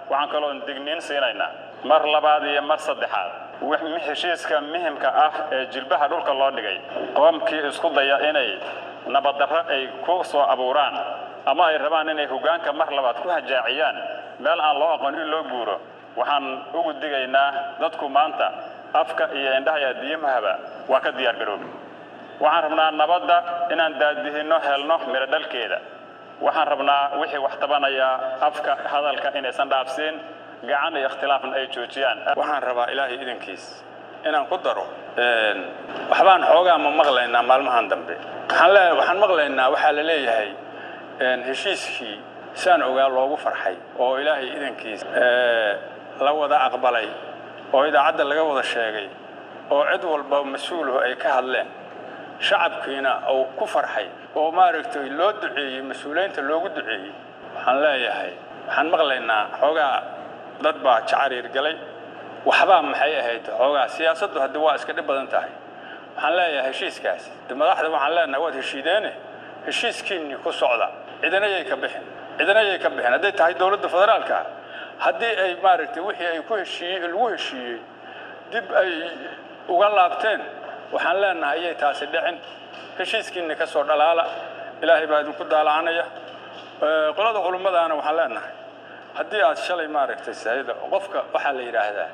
waxaan kaloon digniin siinaynaa mar labaad iyo mar saddexaad heshiiska muhimka ah ee jilbaha dhulka loo dhigay qoomkii isku daya inay nabaddarro ay ku soo abuuraan ama ay rabaan inay hoggaanka mar labaad ku hajaaciyaan meel aan loo aqoon in loo guuro waxaan ugu digaynaa dadku maanta afka iyo indhaha iyo addiimahaba waa ka diyaar garoobi waxaan rabnaa nabadda inaan daadihinno helno midho dhalkeeda waxaan rabnaa wixii wax tabanayaa afka hadalka inaysan dhaafsiin gacan iyo ikhtilaafna ay joojiyaan waxaan rabaa ilaahay idankiis inaan ku daro waxbaan xoogaa ma maqlaynaa maalmahan dambe waxaan le waxaan maqlaynaa waxaa la leeyahay heshiiskii saan ogaa loogu farxay oo ilaahay idankiis la wada aqbalay oo idaacadda laga wada sheegay oo cid walba mas-uuluhu ay ka hadleen shacabkiina uu ku farxay oo maaragtay loo duceeyey mas-uuliyiinta loogu duceeyey waxaan leeyahay waxaan maqlaynaa xoogaa dad baa jacariir galay waxbaa maxay ahayd xoogaa siyaasaddu haddii waa iska dhib badan tahay waxaan leeyahay heshiiskaas de madaxda waxaan leenahay waad heshiideene heshiiskiinni ku socda cidanayay ka bixin cidanayay ka bixin hadday tahay dowladda federaalka haddii ay maaragtay wixii ay ku heshiiyey lagu heshiiyey dib ay uga laabteen waxaan leenahay ayay taasi dhicin heshiiskiinni ka soo dhalaala ilaahay baa idinku daalacanaya qolada culummadaana waxaan leenahay haddii aad shalay maaragtay sayida qofka waxaa la yidhaahdaa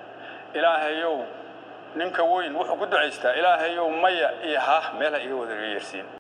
ilaahayow ninka weyn wuxuu ku ducaystaa ilaahayow maya iyo haah meelha iga wada yeersiin